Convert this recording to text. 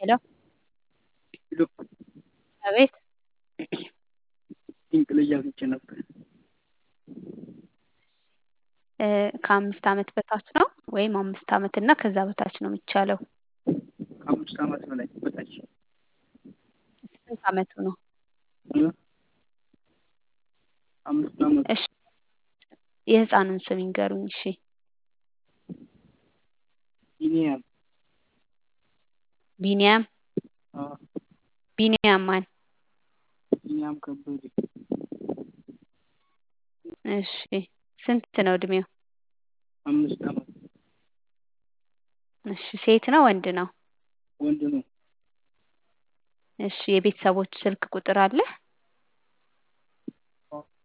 ሄሎ አቤት ድንቅ ልጅ አግኝቼ ነበር። እ ከአምስት ዓመት በታች ነው ወይም አምስት ዓመት እና ከዛ በታች ነው የሚቻለው? ከአምስት ዓመት በላይ በታች ስንት ዓመቱ ነው? እ አምስት ዓመት እሺ የህፃኑን ስም ይንገሩኝ። እሺ ቢኒያም ቢኒያም አ ቢኒያም ማን? ቢኒያም ከበደ እሺ ስንት ነው እድሜው? አምስት ዓመት እሺ ሴት ነው ወንድ ነው? ወንድ ነው። እሺ የቤተሰቦች ስልክ ቁጥር አለ?